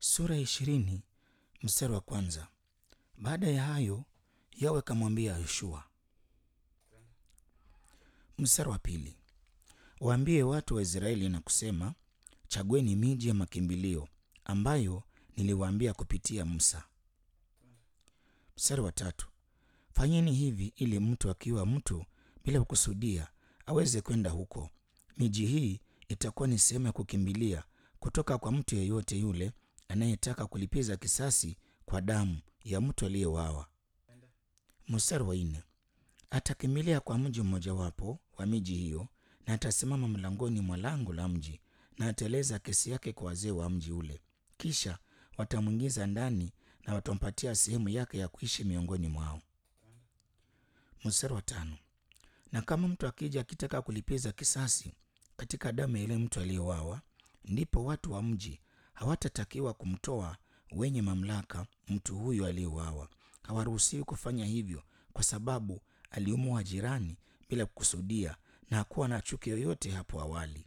sura ya ishirini mstari wa kwanza. Baada ya hayo Yawe akamwambia Yoshua. Mstari wa pili, waambie watu wa Israeli na kusema, chagueni miji ya makimbilio ambayo niliwaambia kupitia Musa. Mstari wa tatu, fanyeni hivi ili mtu akiwa mtu bila kukusudia aweze kwenda huko. Miji hii itakuwa ni sehemu ya kukimbilia kutoka kwa mtu yeyote yule anayetaka kulipiza kisasi kwa damu ya mtu aliyewawa. Mstari wa nne, atakimbilia kwa mji mmojawapo wa miji hiyo na atasimama mlangoni mwa lango la mji na ataeleza kesi yake kwa wazee wa mji ule. Kisha watamwingiza ndani na watampatia sehemu yake ya kuishi miongoni mwao. Mstari wa tano, na kama mtu akija akitaka kulipiza kisasi katika damu ya yule mtu aliyewawa, ndipo watu wa mji hawatatakiwa kumtoa wenye mamlaka mtu huyo aliyeuawa. Hawaruhusiwi kufanya hivyo kwa sababu aliumwa jirani bila kukusudia na hakuwa na chuki yoyote hapo awali.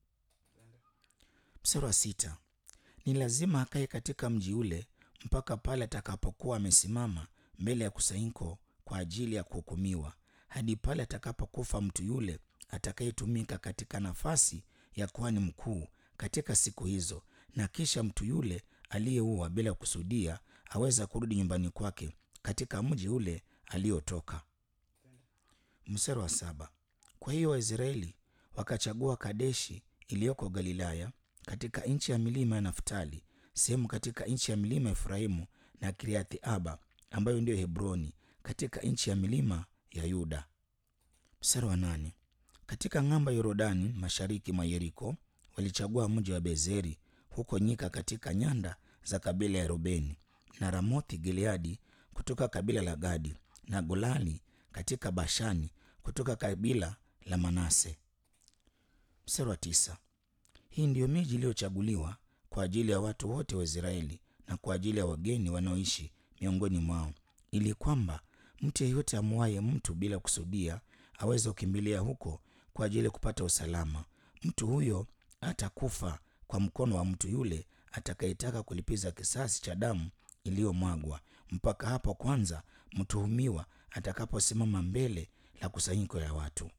Mstari wa sita, ni lazima akae katika mji ule mpaka pale atakapokuwa amesimama mbele ya kusanyiko kwa ajili ya kuhukumiwa, hadi pale atakapokufa mtu yule atakayetumika katika nafasi ya kuhani mkuu katika siku hizo, na kisha mtu yule aliyeua bila kusudia aweza kurudi nyumbani kwake katika mji ule aliotoka. Mstari wa saba, kwa hiyo Waisraeli wakachagua Kadeshi iliyoko Galilaya katika nchi ya milima ya Naftali, sehemu katika nchi ya milima ya Efraimu na Kiriathi Aba ambayo ndiyo Hebroni katika nchi ya milima ya Yuda. Mstari wa nane, katika ng'amba Yorodani mashariki mwa Yeriko walichagua mji wa Bezeri huko nyika katika nyanda za kabila ya Rubeni na Ramothi Gileadi kutoka kabila la Gadi na Golani katika Bashani kutoka kabila la Manase. Mstari wa tisa, hii ndiyo miji iliyochaguliwa kwa ajili ya watu wote wa Israeli na kwa ajili ya wageni wanaoishi miongoni mwao, ili kwamba mtu yeyote amuaye mtu bila kusudia aweze kukimbilia huko kwa ajili ya kupata usalama. Mtu huyo atakufa kwa mkono wa mtu yule atakayetaka kulipiza kisasi cha damu iliyomwagwa, mpaka hapo kwanza mtuhumiwa atakaposimama mbele la kusanyiko ya watu.